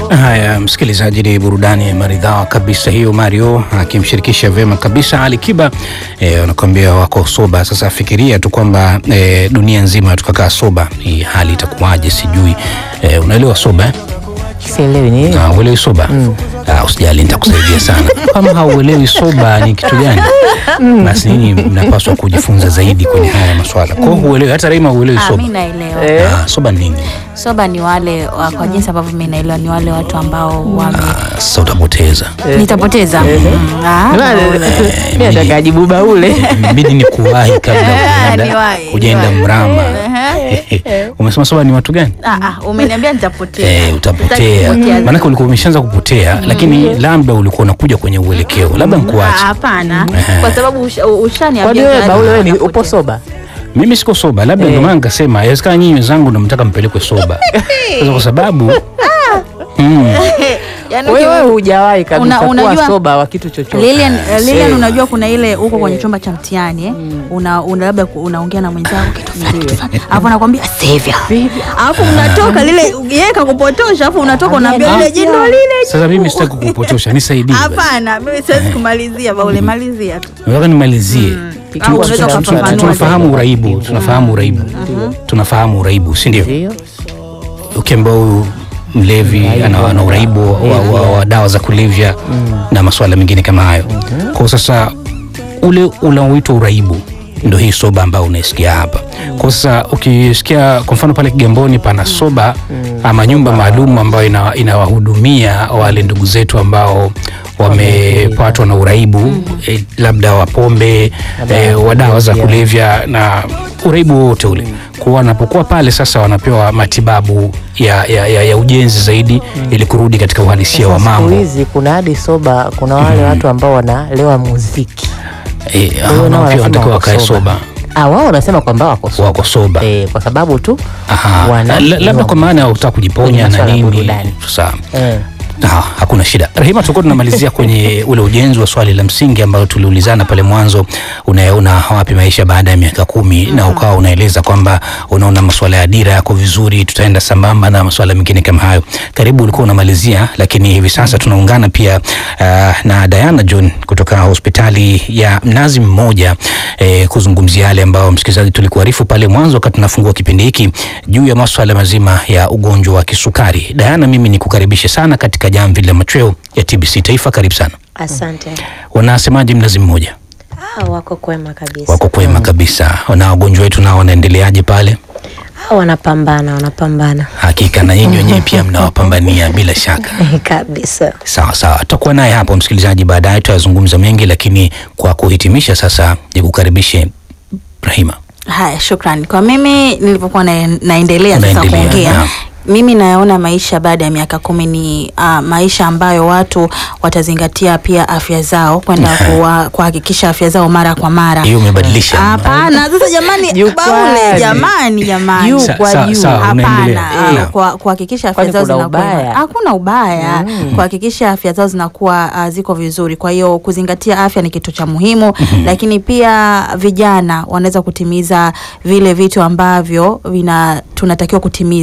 Haya, msikilizaji, ni burudani maridhawa kabisa hiyo, Mario akimshirikisha vyema kabisa Ali Kiba eh, wanakuambia wako soba. Sasa fikiria tu kwamba eh, dunia nzima tukakaa soba, hii hali itakuwaje? Sijui eh, unaelewa soba eh? Sielewi ni Ah, uelewi soba Ah, usijali nitakusaidia sana kama hauelewi soba ni kitu gani basi nini mnapaswa kujifunza zaidi kwenye haya maswala kwao huelewi hata Raima huelewi Ah, soba mi naelewa Ah, soba ni nini soba ni wale wa- kwa jinsi ambavyo mi naelewa ni wale watu ambao wame Ah, sasa utapoteza nitapoteza Mm, ah, mi nataka ajibu baule mbidi ni kuwahi kabla hujaenda- Niwahi, hujaenda niwahi. mrama umesema soba ni watu gani ah, ah, umeniambia nitapotea Eh, utapotea Sitaki maanake ulikuwa umeshaanza kupotea lakini labda ulikuwa unakuja kwenye uelekeo labda Ah, nkuache hapana Ehe. kwa sababu usha- kwani ushaniambia wewe tayari baule wewe ni napotea. upo soba mimi siko soba labda ndio maana nikasema yawezekana nyinyi wenzangu namtaka mpelekwe soba sasa kwa sababu mm, Yaani wewe uki- hujawahi kabisa Una- kuwa unajua- soba wa kitu chochote Lilian, eh, Lilian same. unajua kuna ile uko kwenye chumba cha mtihani eh? una, una labda ku- unaongea na mwenzako kitu fulani kitu fulani alafu anakwambia Sevia alafu unatoka lile yeye kakupotosha alafu unatoka unaambia lile jino lile sasa mimi sitaki kukupotosha nisaidie basi. hapana mimi siwezi kumalizia baule malizia tu nataka nimalizie Au Tu- unaweza tu- tu- ukafafanua tunafahamu uraibu tunafahamu uraibu tunafahamu uraibu si ndio ndio ukiamba huyu mlevi ana, ana uraibu wa, wa, wa dawa za kulevya na masuala mengine kama hayo kwa sasa ule unaoitwa uraibu ndo hii soba ambayo unaisikia hapa kwa sasa ukisikia kwa mfano pale kigamboni pana soba ama nyumba maalum ambayo ina- inawahudumia wale ndugu zetu ambao wamepatwa na uraibu eh, labda wa pombe eh, wa dawa za kulevya na uraibu wote ule kwa wanapokuwa pale sasa wanapewa matibabu ya, ya, ya, ya ujenzi zaidi ili kurudi katika uhalisia wa Sasa siku mambo hizi kuna hadi soba kuna wale watu ambao wanalewa muziki Eh, Kwa hiyo hao nao nao pia wanasema wanatakiwa wako wakae soba. soba Ah, wao wanasema kwamba wako soba wako soba eh, kwa sababu tu Aha. wana- La- labda kwa maana ya kutaka kujiponya Kwenye na masuala ya nini burudani. sawa eh. Ah, hakuna shida Rahima, tulikuwa tunamalizia kwenye ule ujenzi wa swali la msingi ambalo tuliulizana pale mwanzo, unayaona wapi maisha baada ya miaka kumi na ukawa unaeleza kwamba unaona masuala ya dira yako vizuri, tutaenda sambamba na masuala mengine kama hayo. Karibu ulikuwa unamalizia, lakini hivi sasa tunaungana pia ah, na Diana John kutoka hospitali ya Mnazi Mmoja eh, kuzungumzia yale ambayo msikilizaji tulikuarifu pale mwanzo wakati tunafungua kipindi hiki juu ya masuala mazima ya ugonjwa wa kisukari. Diana, mimi nikukaribishe sana katika jamvi la machweo ya TBC Taifa. Karibu sana. Asante. Wanasemaje Mnazi Mmoja? Ah, wako kwema kabisa. Wako kwema kabisa. Na wagonjwa wetu nao wanaendeleaje pale? Ah, wanapambana, wanapambana Hakika na nyinyi wenyewe pia mnawapambania bila shaka. kabisa. Sawa sawa, tutakuwa naye hapo msikilizaji, baadaye tutazungumza mengi, lakini kwa kuhitimisha sasa nikukaribishe Rahima. haya shukrani kwa mimi nilivyokuwa na, naendelea sasa Unaendelea, kuongea naam. mimi naona maisha baada ya miaka kumi ni uh, maisha ambayo watu watazingatia pia afya zao kwenda kuwa- kuhakikisha afya zao mara kwa mara Hiyo umebadilisha. hapana sasa jamani Juu baule kwani. jamani jamani Juu Sa- kwa sa- juu. sawa, unaendelea. hapana Naam. uh, kwa kuhakikisha afya Kwani zao kuna zinakuwa ubaya? hakuna ubaya kuhakikisha afya zao zinakuwa uh, ziko vizuri kwa hiyo kuzingatia afya ni kitu cha muhimu lakini pia vijana wanaweza kutimiza vile vitu ambavyo vina tunatakiwa kutimiza